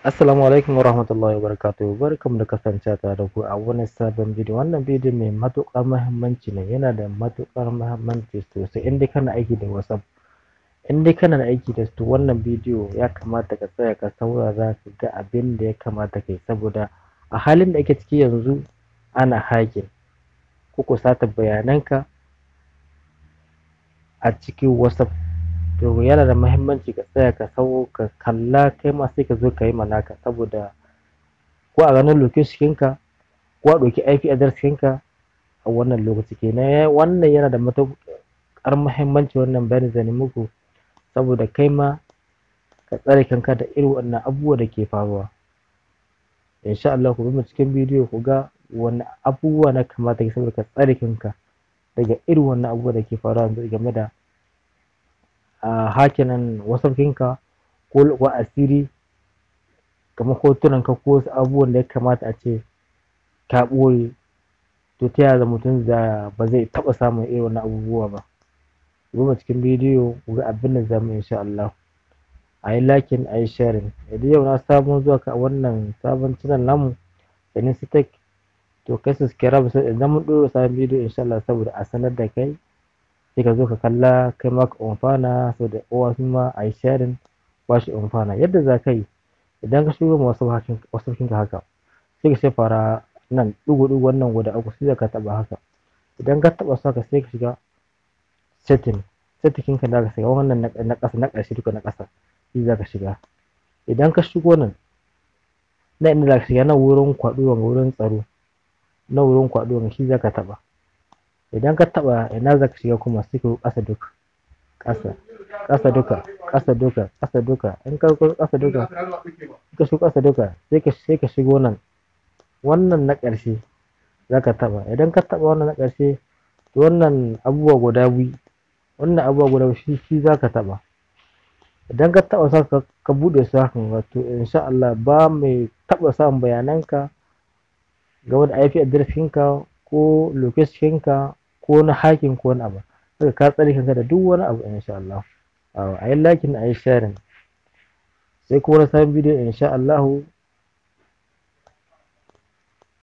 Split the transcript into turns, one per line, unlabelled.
Assalamu alaikum warahmatullahi wabarakatuh barkamu da kasancewa tare da ku a wani sabon bidiyo wannan bidiyo mai matuƙar muhimmanci ne yana da matuƙar muhimmanci sosai in dai kana aiki da WhatsApp in dai kana aiki da su wannan bidiyo ya kamata ka tsaya ka saurara ka ga abin da ya kamata kai saboda a halin da ake ciki yanzu ana hacking ko ko sata bayananka a cikin WhatsApp to yana da muhimmanci ka tsaya ka sau ka kalla kai ma sai ka zo ka yi ma naka saboda ko a ganin location ɗinka ko a ɗauki IP address ɗinka a wannan lokaci kenan wannan yana da matuƙar muhimmanci wannan bayani zan yi muku saboda kai ma ka tsare kanka da irin wannan abubuwa da ke faruwa insha Allah ku bi mu cikin bidiyo ku ga wanne abubuwa na kamata ka saboda ka tsare kanka daga irin wannan abubuwa da ke faruwa yanzu game da a hakinan WhatsApp ɗinka ko ko asiri kamar hotunanka ko wasu abubuwan da ya kamata a ce ka ɓoye to ta yaya mutum za ba zai taɓa samun irin wannan abubuwa ba ku bi mu cikin bidiyo ku ga abin da za mu yi insha Allah a yi liking a yi sharing idan yau na sabon zuwa ka wannan sabon channel namu Sanusi Tech to kai subscribe idan mun ɗora sabon bidiyo insha Allah saboda a sanar da kai sai ka zo ka kalla kai ma ka amfana saboda kowa su ma a yi sharing ba shi amfana yadda za ka yi idan ka shigo ma wasu wasu ka haka sai ka sai fara nan ɗigo ɗigo wannan guda uku sai ka taɓa haka idan ka taɓa su haka sai ka shiga setting setting ka da ka shiga wannan na ƙasa na ƙarshe duka na ƙasa shi za ka shiga idan ka shigo nan na inda za ka shiga na wurin kwaɗo wurin tsaro na wurin kwaɗo shi za ka taɓa idan ka taɓa ina za ka shiga kuma sai ka ƙasa duka ƙasa ƙasa duka ƙasa duka ƙasa duka in ka ƙasa duka ka shigo ƙasa duka sai ka sai ka shigo nan wannan na ƙarshe za ka taɓa idan ka taɓa wannan na ƙarshe to wannan abubuwa guda biyu wannan abubuwa guda biyu shi shi za ka taɓa idan ka taɓa sa ka buɗe su hakan wato insha Allah ba mai taɓa samun bayananka game da IP address ɗinka ko location ɗinka ko na hacking ko wani abu saka ka tsare kanka da duk wani abu insha Allah a yi liking a yi sharing sai kuma na sabon bidiyo insha Allah